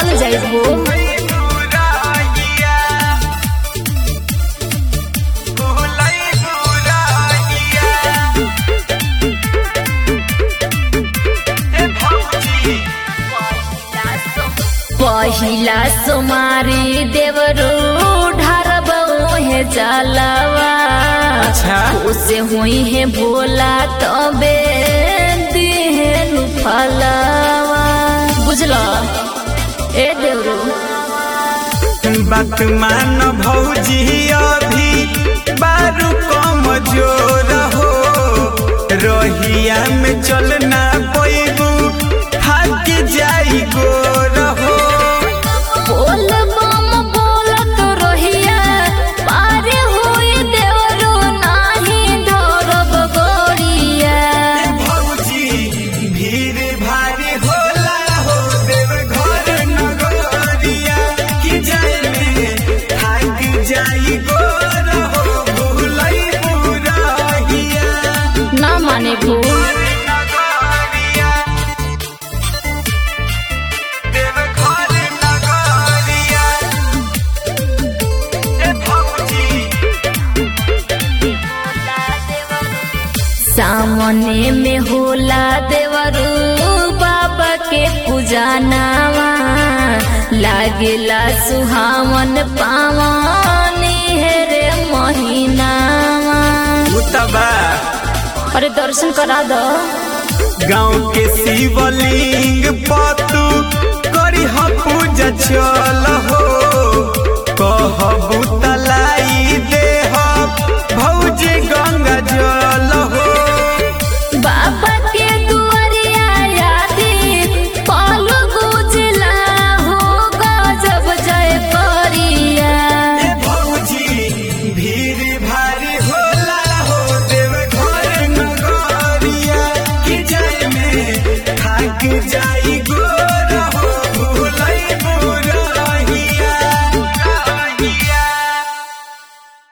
चल जाइबो पहिला सोमारी देवरो ढारबो हे जलवा अच्छा उसे हुई है भोला तबे दिहेनु फलवा बुझला ए देवरो बात मान भौजी अभी बारू कम जोर हो रहिया में चलना पैबू थक जाई गोर हो बोल बम बोलत रहिया पारे होई देवरो नाही धरब गोरिया भौजी भीड़ भारी होला हो देव घर नगरिया कि जाए में थक जाई गोर हो भूलई बुराहिया ना माने भू सामने में होला देवरू बाबा के पूजनावा लागेला सुहावन पावन हेरे महीनावा अरे दर्शन करा दो गाँव के शिवलिंग पतू करी ह पूजा चल हो कहबू तलाई देह भौजी गंगा जल हो बाबा के दुआरिया यादी पाल गुजला हो गजब जय करिया ए भौजी भीड़ भारी होला हो देव घर नगरिया कि जाए में थक जाए